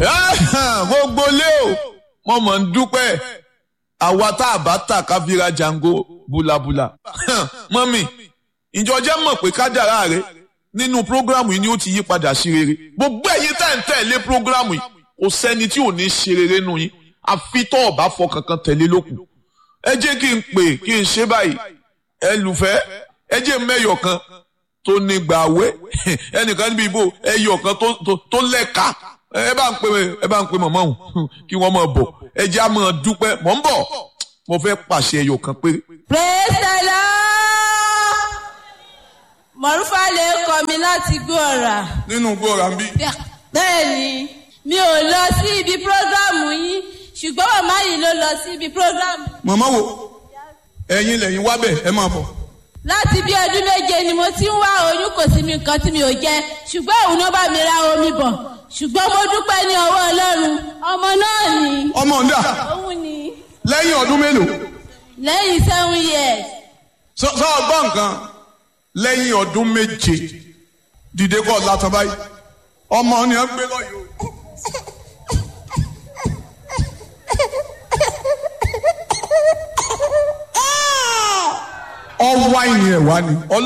gbogbo lé o mo mọ̀ ń dúpẹ́ àwa tá a bá tà ká fi ra jango bulabula mọ́mì ìjọ jẹ́ mọ̀ pé kádàrá rẹ nínú prógrámù yìí ni ó ti yí padà sí rere gbogbo ẹ̀yin tá ẹ̀ ń tẹ̀lé prógrámù yìí kò sẹ́ni tí ò ní ṣe rere nù yín àfi tó ọ̀bá fọ kankan tẹ̀lé lókun ẹ jẹ́ kí n pè kí n ṣe báyìí ẹ lùfẹ́ ẹ jẹ́ mẹ́yọ̀ kan tó ní gbàwé ẹnìkan níbi ìbò ẹyọ̀ kan tó lẹ́ka ẹ bá ń pè ẹ bá ń pè mọ̀mọ́ òun kí wọ́n máa bọ̀ ẹ jẹ́ àmọ́ dúpẹ́ mọ̀ ń bọ̀ mo fẹ́ pàṣẹ ẹyọ̀ kan péré. praise the lord mọ̀rúfà lè kọ́ mi láti gbọ́ ọ̀rà. nínú gbọ́ra ń bí. bẹ́ẹ̀ni mi ò lọ sí ibi prógrámù yín ṣùgbọ́n màmá yìí ló lọ sí ibi prógrámù. màmá wo ẹ̀yin lẹ́yìn wá bẹ̀ ẹ máa bọ̀. láti bí ọdún méje ni mo ti ń wá oyún kò sí mi nǹkan tí mi ò jẹ ṣùgbọ́n òun ló bá mi ra omi bọ̀ ṣùgbọ́n mo dúpẹ́ ní ọwọ́ ọlọ́run ọmọ náà ni. ọmọ ń dà òun ni lẹ́yìn ọdún mélòó. lẹ́yìn seven years. sọ sọ ọgbọ́n nǹkan lẹ́yìn ọdún méje dìde kọ́ látọ̀ báyìí ọmọ ni ẹ gbé lọ́yọ̀ ọwọ́ àìní ẹ̀ wá ni.